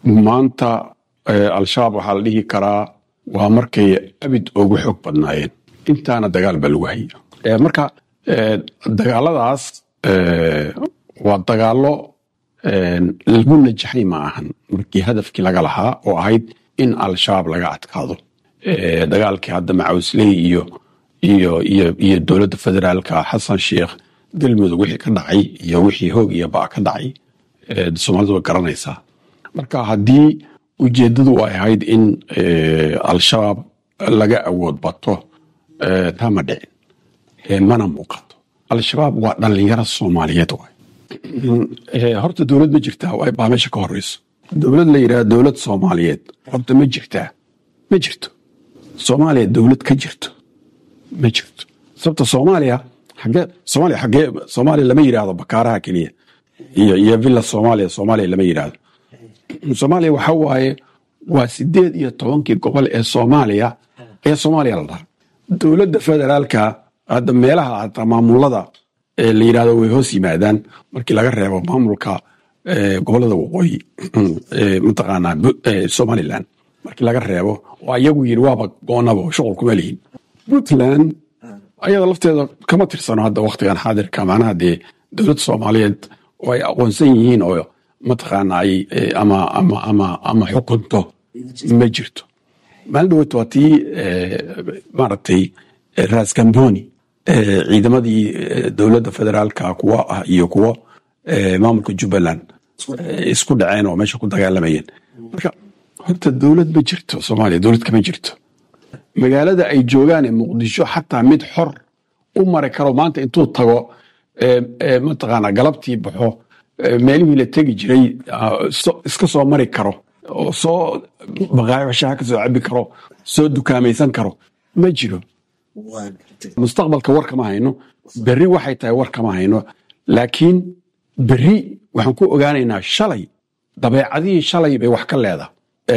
maanta al-shabaab waxaa la dhihi karaa waa markay abid ugu xoog badnaayeen intaana dagaal baa lagu haya marka dagaaladaas waa dagaalo lagu najaxay ma ahan markii hadafkii laga lahaa oo ahayd in al-shabaab laga adkaado dagaalkii hadda macawsley iyo iyo iyo iyo dowladda federaalka xasan sheikh galmudug wixii ka dhacay iyo wixii hoog iyo baa ka dhacay soomaalidu way garanaysaa marka haddii ujeeddadu ay ahayd in al-shabaab laga awood bato taa ma dhicin mana muuqato al-shabaab waa dhallinyaro soomaaliyeed waay horta dowlad ma jirtaa baa meesha ka horeyso dowlad la yidhaha dowlad soomaaliyeed horta ma jirtaa ma jirto soomaaliya dowlad ka jirto ma jirto sababta soomaaliya xagee soomaaliya xagee soomaaliya lama yidhaahdo bakaaraha keliya iyo iyo villa soomaaliya soomaaliya lama yidhaahdo soomaaliya waxa waaye waa sideed iyo tobankii gobol ee soomaaliya ee soomaaliya la dhaha dowladda federaalka hadda meelaha hataa maamulada la yidhahdo way hoos yimaadaan markii laga reebo maamulka gobolada waqooyi mataqaanaa somalilan markii laga reebo oo ayagu yidhi waaba goonaba shuqul kuma lihin puntland ayada lafteeda kama tirsano hadda waktigan xaadirka macnaha dee dowladda soomaaliyeed oo ay aqoonsan yihiin oo mataqaana ay ama ama ama ama xukunto ma jirto maalin dhaweyt waa tii maaragtay ras gamboni ciidamadii dowladda federaalka kuwa ah iyo kuwo maamulka jubbaland isku dhaceen oo meesha ku dagaalamayeen marka horta dowlad ma jirto soomaaliya dowlad kama jirto magaalada ay joogaan ee muqdisho xataa mid xor u mari karo maanta intuu tago mataqaana galabtii baxo meelihii la tegi jiray iska soo mari karo oo soo baqaayo shaha ka soo cabi karo soo dukaamaysan karo ma jiro mustaqbalka war kama hayno berri waxay tahay war kama hayno laakiin berri waxaan ku ogaanaynaa shalay dabeecadihii shalay bay wax ka leedahay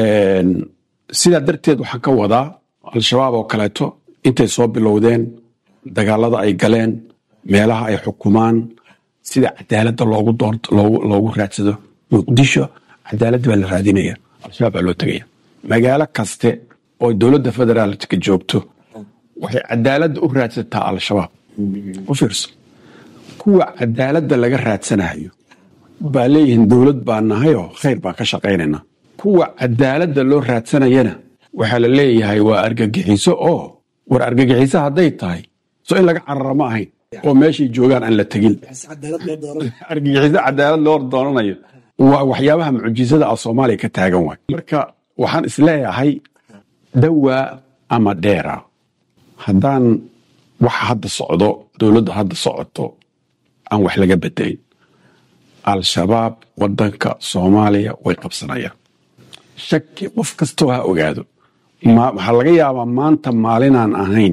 sidaa darteed waxaan ka wadaa al-shabaab oo kaleeto intay soo bilowdeen dagaalada ay galeen meelaha ay xukumaan sida cadaaladda loogu doorto loogu raadsado muqdisho cadaaladda baa la raadinaya al-shabaab baa loo tegaya magaalo kaste oo dowladda federaalka joogto waxay cadaaladda u raadsataa al-shabaab u fiirso kuwa cadaaladda laga raadsanayo baa leeyihiin dowlad baa nahayoo khayr baan ka shaqaynaynaa kuwa cadaaladda loo raadsanayana waxaa la leeyahay waa argagixiso oo war argagixiso hadday tahay so in laga carara ma ahayn oo meeshay joogaan aan la tegin argagixiso cadaalad loo doonanayo waa waxyaabaha mucjisada ah soomaaliya ka taagan waay marka waxaan isleeyahay dawaa ama dheera haddaan waxa hadda socdo dowladda hadda socoto aan wax laga bedelin al-shabaab wadanka soomaaliya way qabsanayaan shaki qof kastoo ha ogaado waxaa laga yaabaa maanta maalinaan ahayn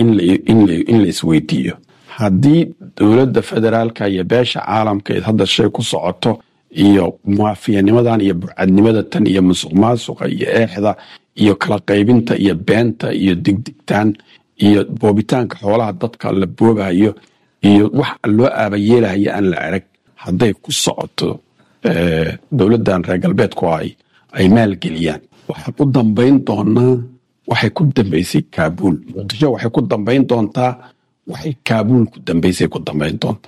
in la isweydiiyo haddii dowladda federaalka iyo beesha caalamka ee hadda shay ku socoto iyo muwaafiyanimadan iyo burcadnimada tan iyo musuq maasuqa iyo eexda iyo kala qaybinta iyo beenta iyo digdigtaan iyo boobitaanka xoolaha dadka la boobayo iyo wax loo aabayeelahaya aan la arag hadday ku socoto dowladdan reer galbeedku ay ay maalgeliyaan waxaa ku dambayn doonaa waxay ku dambaysay kaabuul muqdisho waxay ku dambayn doontaa waxay kaabuul ku dambaysay ku dambayn doontaa